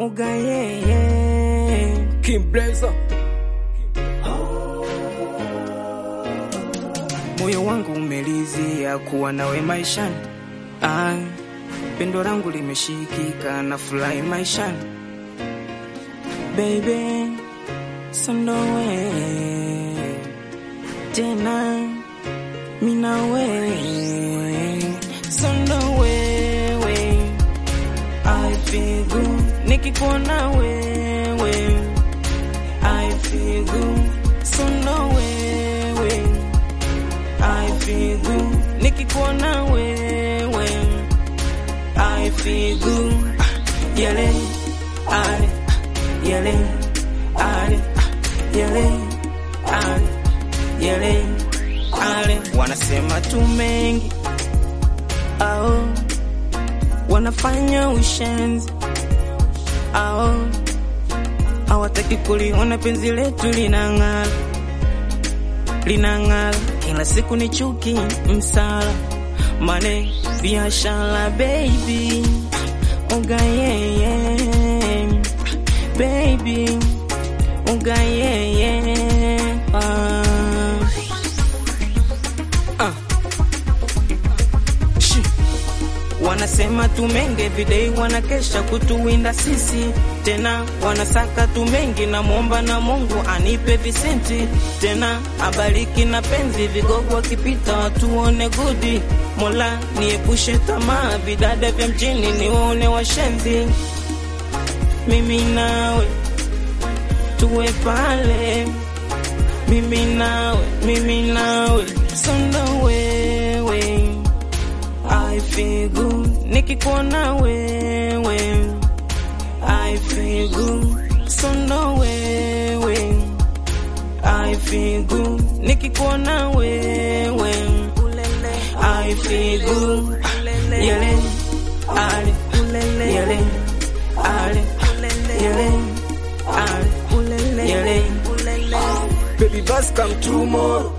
ugayeye King Blazer. moyo wangu umelizia kuwa nawe maishani. Ah, pendo langu limeshikika na furahi maishani. Baby, sondowe tena minawe sondowewe I feel good nikikuona wewe I feel good sondowewe I feel good nikikuona wewe I feel good yele ale yele ale yele ale yele ale wanasema tu mengi ao wanafanya ushenzi ao hawataki kuliona penzi letu linang'ala linang'ala kila siku ni chuki msala mane biashara baby ugayeye baby ugayeye ah. Ah. Shi. Wanasema tumenge videi, wanakesha kutuwinda sisi tena, wanasaka tumenge na mwomba na Mungu anipe visenti tena, abariki na penzi, vigogo wakipita watuone gudi. Mola niepushe tamaa, vidada vya mjini niwaone washenzi, mimi nawe tuwe pale, mimi nawe, mimi nawe, sonda wewe I feel good nikikuona wewe I feel good so no wewe I feel good nikikuona wewe I feel good yele ale yele ale yele ale yele Baby bus come tomorrow.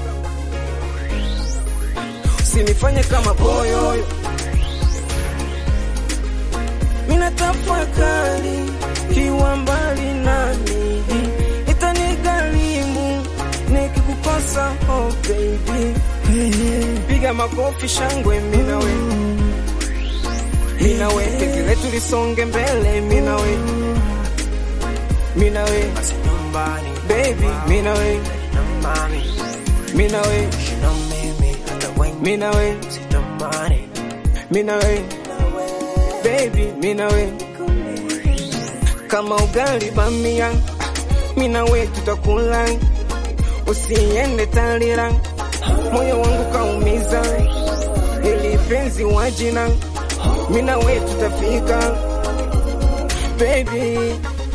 Usinifanye kama boyoyo. Mina tafakari kiwa mbali nami, itanigharimu nikikukosa, oh baby. Piga makofi shangwe mina we. Mina we penzi letu lisonge mbele mina we. Mina we Nyumbani baby mina we. nyumbani, Mina we na mimi hata wengi mina we sitamani mina we baby mina we kama ugali bamia mina we tutakula usiende talira moyo wangu kaumiza ili penzi wajina mina we tutafika baby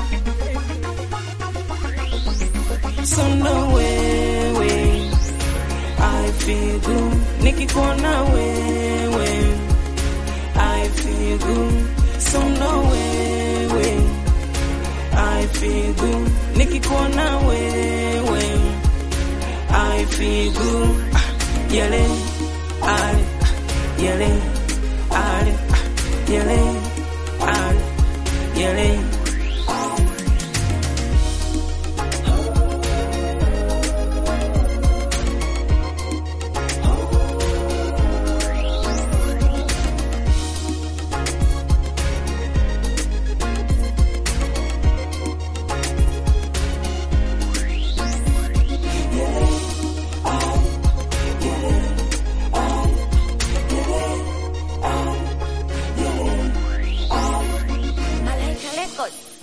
Sonda wewe, I feel good nikikuona wewe, I feel good. Sonda wewe, I feel good nikikuona wewe, I feel good. Yele